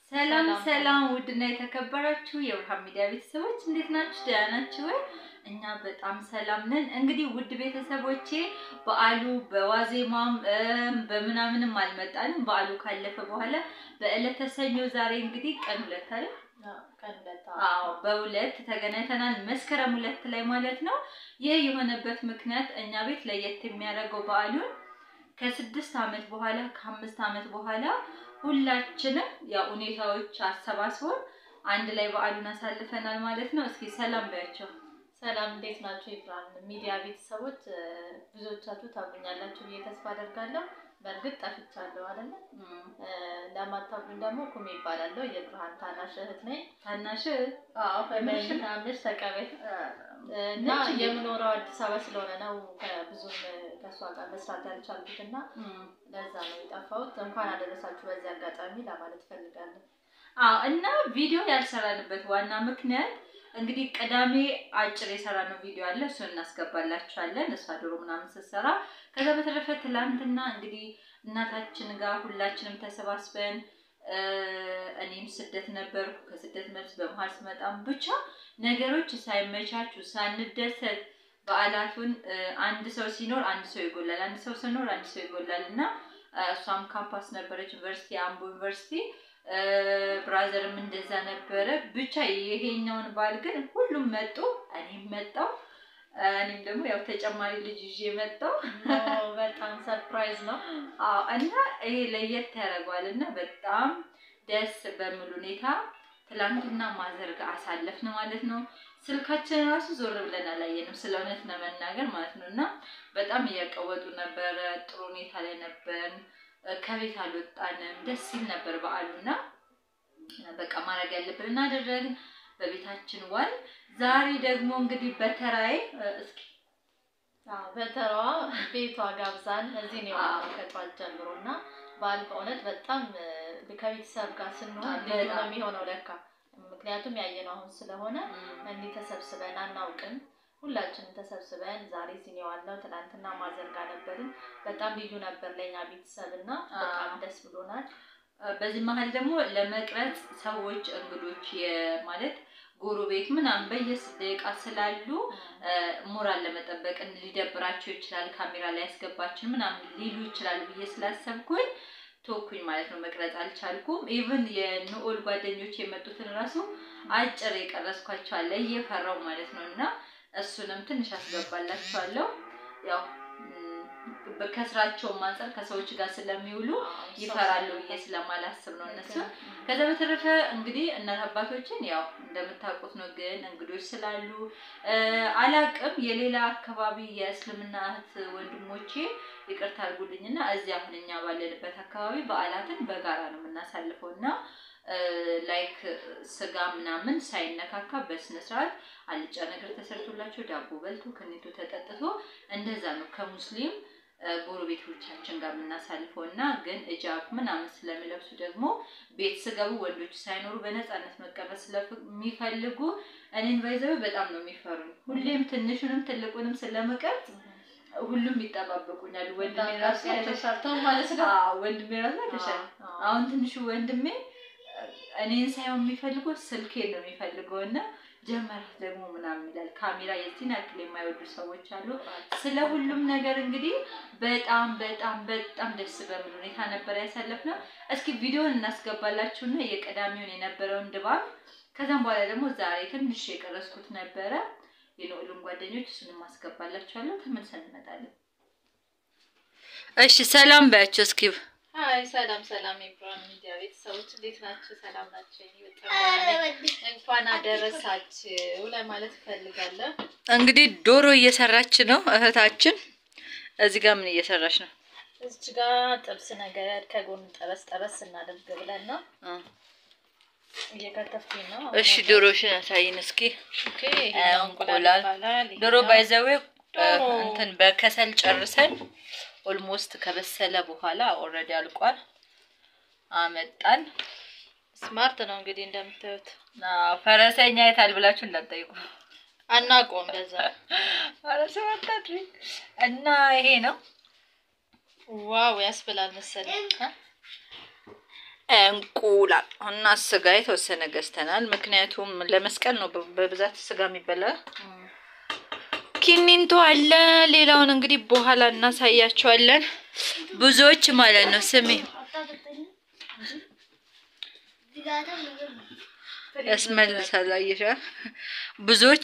ሰላም ሰላም፣ ውድና የተከበራችሁ የብርሃን ሚዲያ ቤተሰቦች እንዴት ናችሁ? ደህና ናችሁ ወይ? እኛ በጣም ሰላም ነን። እንግዲህ ውድ ቤተሰቦቼ በዓሉ በዋዜማም በምናምንም አልመጣንም። በዓሉ ካለፈ በኋላ በዕለተ ሰኞ ዛሬ እንግዲህ ቀን ሁለት አይደል? አዎ በሁለት ተገናኝተናል። መስከረም ሁለት ላይ ማለት ነው። ይህ የሆነበት ምክንያት እኛ ቤት ለየት የሚያደርገው በዓሉን ከስድስት ዓመት በኋላ ከአምስት ዓመት በኋላ ሁላችንም ያው ሁኔታዎች አሰባስቦን አንድ ላይ በዓሉን አሳልፈናል ማለት ነው። እስኪ ሰላም በያቸው። ሰላም እንዴት ናቸው? የብርሃን ሚዲያ ቤተሰቦች ብዙዎቻችሁ ታውቁኛላችሁ ብዬ ተስፋ አደርጋለሁ። በእርግጥ ጠፍቻለሁ አይደለ? ለማታውቁኝ ደግሞ ኩሜ ይባላለሁ። የብርሃን ታናሽ እህት ነኝ። ታናሽ ታናሽ ተቀበል እና የምኖረው አዲስ አበባ ስለሆነ ነው ብዙም ከእሷ ጋር መስራት ያልቻልኩት እና ለዛ ነው የጠፋሁት። እንኳን አደረሳችሁ በዚህ አጋጣሚ ለማለት ፈልጋለሁ። አዎ እና ቪዲዮ ያልሰራንበት ዋና ምክንያት እንግዲህ ቅዳሜ አጭር የሰራነው ቪዲዮ አለ። እሱን እናስገባላችኋለን። እሷ ዶሮ ምናምን ስትሰራ፣ ከዛ በተረፈ ትላንትና እንግዲህ እናታችን ጋር ሁላችንም ተሰባስበን እኔም ስደት ነበርኩ። ከስደት መልስ በመሀል ስመጣም ብቻ ነገሮች ሳይመቻቹ ሳንደሰት በዓላቱን አንድ ሰው ሲኖር አንድ ሰው ይጎላል፣ አንድ ሰው ሲኖር አንድ ሰው ይጎላል እና እሷም ካምፓስ ነበረች ዩኒቨርሲቲ፣ አምቦ ዩኒቨርሲቲ ብራዘርም እንደዛ ነበረ። ብቻ ይሄኛውን በዓል ግን ሁሉም መጡ፣ እኔም መጣው። እኔም ደግሞ ያው ተጨማሪ ልጅ ይዤ መጣው። በጣም ሰርፕራይዝ ነው እና ይሄ ለየት ያደርገዋል እና በጣም ደስ በሚል ሁኔታ ትላንትና ማዘርጋ አሳለፍን ማለት ነው። ስልካችን ራሱ ዞር ብለን አላየንም፣ ስለ እውነት ለመናገር ማለት ነው። እና በጣም እያቀወጡ ነበረ። ጥሩ ሁኔታ ላይ ነበርን። ከቤት አልወጣንም። ደስ ሲል ነበር በዓሉና በቃ ማድረግ ያለብን እናደረግን። በቤታችን ዋል። ዛሬ ደግሞ እንግዲህ በተራዬ እስኪ በተራዋ ቤቷ ጋብዛን እዚህ ነው የዋልነው ከጧት ጀምሮ እና በዓል በእውነት በጣም ከቤተሰብ ጋር ስንሆን ልዩ ነው የሚሆነው ለካ። ምክንያቱም ያየነው አሁን ስለሆነ እንዲህ ተሰብስበን አናውቅም። ሁላችንም ተሰብስበን ዛሬ እዚህ ነው የዋልነው። ትናንትና ማዘርጋ ነበርን። በጣም ልዩ ነበር ለእኛ ቤተሰብ እና በጣም ደስ ብሎናል። በዚህ መሀል ደግሞ ለመቅረጽ ሰዎች እንግዶች ማለት ጎረቤት ምናምን በየስት ደቂቃ ስላሉ ሞራል ለመጠበቅ ሊደብራቸው ይችላል፣ ካሜራ ላይ ያስገባችን ምናምን ሊሉ ይችላል ብዬ ስላሰብኩኝ ተወኩኝ ማለት ነው። መቅረጽ አልቻልኩም። ኢቭን የንኦል ጓደኞች የመጡትን ራሱ አጭር የቀረስኳቸዋለ እየፈራው ማለት ነው እና እሱንም ትንሽ አስገባላችኋለሁ ያው ከስራቸውም አንጻር ከሰዎች ጋር ስለሚውሉ ይፈራሉ ብዬ ስለማላስብ ነው እነሱ። ከዛ በተረፈ እንግዲህ እናት አባቶችን ያው እንደምታውቁት ነው፣ ግን እንግዶች ስላሉ አላቅም። የሌላ አካባቢ የእስልምና እህት ወንድሞቼ ይቅርታ አድርጉልኝና እዚህ አሁን እኛ ባለንበት አካባቢ በዓላትን በጋራ ነው የምናሳልፈው እና ላይክ ስጋ ምናምን ሳይነካካ በስነ ስርዓት አልጫ ነገር ተሰርቶላቸው ዳቦ በልቶ ከኔቶ ተጠጥቶ እንደዛ ነው ከሙስሊም ጎረቤቶቻችን ጋር የምናሳልፈው እና ግን እጃብ ምናምን ስለሚለብሱ ደግሞ ቤት ስገቡ ወንዶች ሳይኖሩ በነፃነት መቀመጥ ስለሚፈልጉ እኔን ባይዘው በጣም ነው የሚፈሩኝ። ሁሌም ትንሹንም ትልቁንም ስለመቀጥ ሁሉም ይጠባበቁኛል። ወንድሜ ራሱ ተሰርተው ማለት ነው። ወንድሜ ራሱ ተሻል አሁን ትንሹ ወንድሜ እኔን ሳይሆን የሚፈልገው ስልኬን ነው የሚፈልገው እና ጀመራት ደግሞ ምናምን ይላል። ካሜራ የዚህን ያክል የማይወዱ ሰዎች አሉ። ስለ ሁሉም ነገር እንግዲህ በጣም በጣም በጣም ደስ በሚል ሁኔታ ነበር ያሳለፍነው። እስኪ ቪዲዮን እናስገባላችሁና የቀዳሚውን የነበረውን ድባብ ከዛም በኋላ ደግሞ ዛሬ ትንሽ የቀረስኩት ነበረ የንኦልን ጓደኞች እሱንም አስገባላችኋለሁ። ተመልሰን እንመጣለን። እሺ ሰላም በያቸው እስኪ አይ ሰላም ሰላም፣ የብርሃን ሚዲያ ቤተሰቦች እንዴት ናችሁ? ሰላም ናቸው። እንኳን አደረሳችሁ ለማለት እፈልጋለሁ። እንግዲህ ዶሮ እየሰራች ነው እህታችን። እዚህ ጋር ምን እየሰራች ነው? እዚች ጋር ጥብስ ነገር ከጎን ጠበስ ጠበስ እናደርግ ብለን ነው እየከተፍኩኝ ነው። እሺ ዶሮሽን ያሳይን እስኪ። ኦኬ እንቁላል ዶሮ ባይዘዌ እንትን በከሰል ጨርሰን ኦልሞስት ከበሰለ በኋላ ኦልሬዲ አልቋል። አመጣን። ስማርት ነው እንግዲህ እንደምታዩት። ፈረሰኛ የታል ብላችሁ እንዳትጠይቁ አናውቀውም። በዛ ፈረስ ወጣት እና ይሄ ነው ዋው ያስብላል መሰለኝ። እንቁላል እና ስጋ የተወሰነ ገዝተናል። ምክንያቱም ለመስቀል ነው በ- በብዛት ስጋ የሚበላ። ኪኒንቶ አለ። ሌላውን እንግዲህ በኋላ እናሳያቸዋለን። ብዙዎች ማለት ነው ስሜ ያስመልሳል። አየሻ ብዙዎች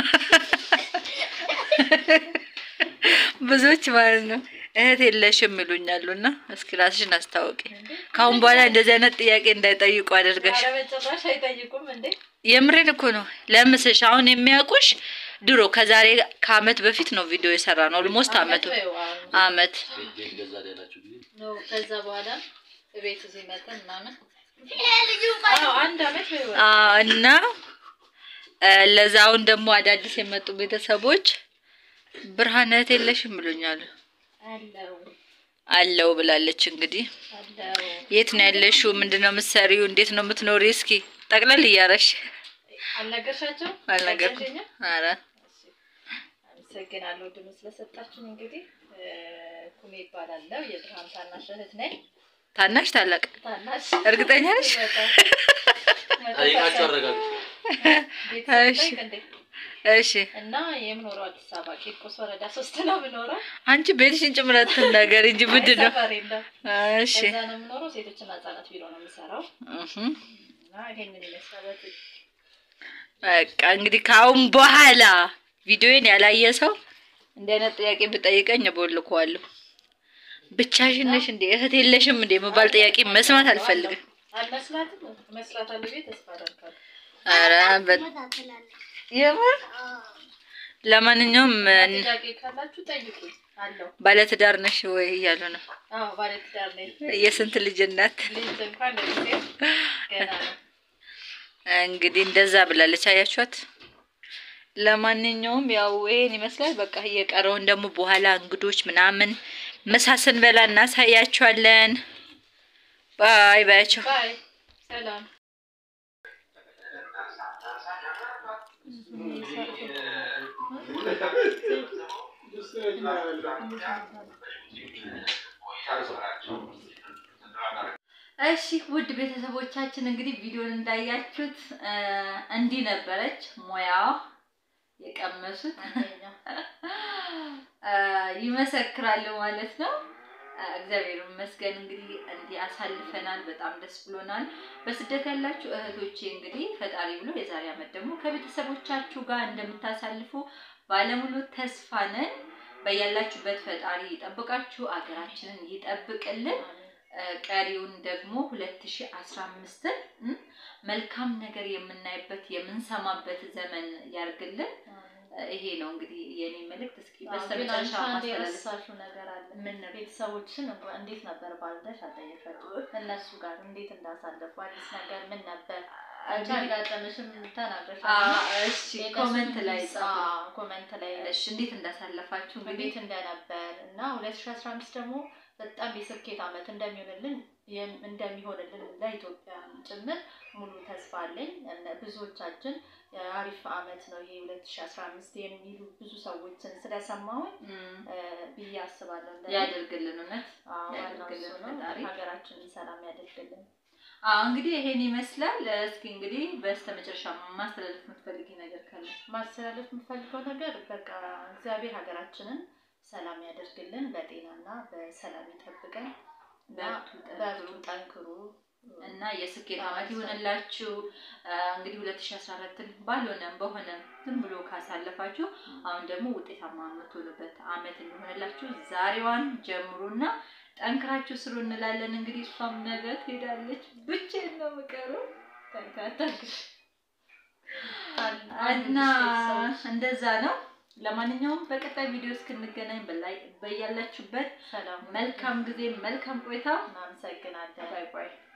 ብዙዎች ማለት ነው እህት የለሽም ይሉኛሉ። እና እስኪ ራስሽን አስታውቂ። ከአሁን በኋላ እንደዚህ አይነት ጥያቄ እንዳይጠይቁ አደርጋሽ። በጭራሽ አይጠይቁም እንዴ? የምሬን እኮ ነው። ለምስሽ አሁን የሚያውቁሽ ድሮ ከዛሬ ከአመት በፊት ነው ቪዲዮ የሰራ ነው። ኦልሞስት አመቱ አመት ነው። ከዛ በኋላ ቤት እዚህ መጠን ምናምን አዎ፣ አንድ አመት ወይ ወር አዎ፣ እና እ፣ ለዛውን ደግሞ አዳዲስ የመጡ ቤተሰቦች ብርሃን እህት የለሽም ይሉኛሉ። አለው አለው ብላለች። እንግዲህ አለው የት ነው ያለሽው? ምንድን ነው የምትሰሪው? እንዴት ነው የምትኖሪ? እስኪ ጠቅለል እያረሽ አልነገርሻቸው? አልነገርኩም። ነገርሽኝ? ኧረ እሺ፣ አመሰግናለሁ ድምፅ ስለሰጣችን። እንግዲህ እ፣ ኩሜ ይባላለው የብርሃን ታናሽ እህት ነኝ። ታናሽ ታላቅ ታናሽ እርግጠኛ ነሽ? በጣም ጠይቃቸው አረጋግጡ። ቤተሰብ እሺ። ጠይቅ እንዴ። እሺ እና የምኖረው አዲስ አበባ ቂርቆስ ወረዳ ሶስት ነው የምኖረው። አንቺ ቤትሽን ጭምረት ነገር እንጂ ምንድን ነው? ሰፈር የለም። እሺ እዛ ነው የምኖረው። ሴቶችና ህጻናት ቢሮ ነው የምሰራው እህ እና ይሄንን ይመስላል። በትክክል በቃ እንግዲህ ከአሁን በኋላ ቪዲዮን ያላየ ሰው እንዲህ አይነት ጥያቄ ብጠይቀኝ እቦልከዋለሁ። ብቻሽን ነሽ እንዴ እህት የለሽም እንዴ መባል ጥያቄ መስማት አልፈልግም። አልመስላትም እመስላታለሁ ብዬ ተስፋ አደርጋለሁ። ኧረ በ- የምር ለማንኛውም እ፣ ጥያቄ ካላችሁ ጠይቁኝ አለው። ባለትዳር ነሽ ወይ እያሉ ነው። አዎ ባለትዳር ነኝ። የስንት ልጅ እናት ልጅ እንኳን ለጊዜው ገና ነው። እንግዲህ እንደዛ ብላለች። አያችኋት። ለማንኛውም ያው ይሄን ይመስላል። በቃ እየቀረውን ደግሞ በኋላ እንግዶች ምናምን ምሳ ስንበላ እናሳያቸዋለን። ባይ ባያቸው። ባይ ሰላም። እሺ ውድ ቤተሰቦቻችን እንግዲህ ቪዲዮን እንዳያችሁት እ፣ እንዲህ ነበረች ሙያዋ የቀመሱት አንደኛ እ፣ ይመሰክራሉ ማለት ነው። እ፣ እግዚአብሔር ይመስገን እንግዲህ እንዲህ አሳልፈናል። በጣም ደስ ብሎናል። በስደት ያላችሁ እህቶቼ እንግዲህ ፈጣሪ ብሎ የዛሬ ዓመት ደግሞ ከቤተሰቦቻችሁ ጋር እንደምታሳልፉ ባለሙሉ ተስፋ ነን። በያላችሁበት ፈጣሪ ይጠብቃችሁ፣ አገራችንን ይጠብቅልን። እ፣ ቀሪውን ደግሞ 2015ን እ፣ መልካም ነገር የምናይበት የምንሰማበት ዘመን ያርግልን። እ፣ ይሄ ነው እንግዲህ የኔ መልእክት። እስኪ ግን በስተመጨረሻ አንቺ አንድ ማስተላለፍ የረሳሽው ነገር አለ። ምን ነበር? ቤተሰቦችን እንኳን እንዴት ነበር ባልደሽ አልጠየቀችም። እነሱ ጋር እንዴት እንዳሳለፉ አዲስ ነገር ምን ነበር? አንቺ አጋጠመሽም ተናግረሻል። አ- እሺ የእነሱን ኮመንት ላይ ጊዜ- ጻፉ። አዎ፣ ኮመንት ላይ እሺ እንዴት እንዳሳለፋችሁ እንግዲህ እንዴት እንደነበር እና 2015 ደግሞ በጣም የስኬት ዓመት እንደሚሆንልን የም- እንደሚሆንልን ለኢትዮጵያ ጭምር ሙሉ ተስፋ አለኝ። እነ ብዙዎቻችን አሪፍ ዓመት ነው ይሄ 2015 የሚሉ ብዙ ሰዎችን ስለሰማሁኝ እም፣ እ፣ ብዬ አስባለሁ። እንደኔ። ያደርግልን እውነት አዎ፣ ዋናው ያደርግልን እሱ ነው። ፈጣሪ። ሀገራችንን ሰላም ያደርግልን። አዎ እንግዲህ ይሄን ይመስላል። እስኪ እንግዲህ በስተመጨረሻ ማስተላለፍ የምትፈልጊ ነገር ካለ ማስተላለፍ የምፈልገው ነገር በቃ እግዚአብሔር ሀገራችንን ሰላም ያደርግልን፣ በጤናና በሰላም ይጠብቀን እና በርቱ፣ በርቱ፣ ጠንክሩ ጠንክሩ እና የስኬት ዓመት ይሆንላችሁ። አ፣ እንግዲህ 2014ን ባልሆነም በሆነም ዝም ብሎ ካሳለፋችሁ አሁን ደግሞ ውጤታማ የምትሆኑበት ዓመት እንዲሆንላችሁ ዛሬዋን ጀምሩና ጠንክራችሁ ስሩ እንላለን። እንግዲህ እሷም ነገ ትሄዳለች፣ ብቻዬን ነው የምቀረው ተንከተክ እና እንደዛ ነው። ለማንኛውም በቀጣይ ቪዲዮ እስክንገናኝ በላይ በያላችሁበት ሰላም መልካም ጊዜ መልካም ቆይታ። እናመሰግናለን። ባይ ባይ።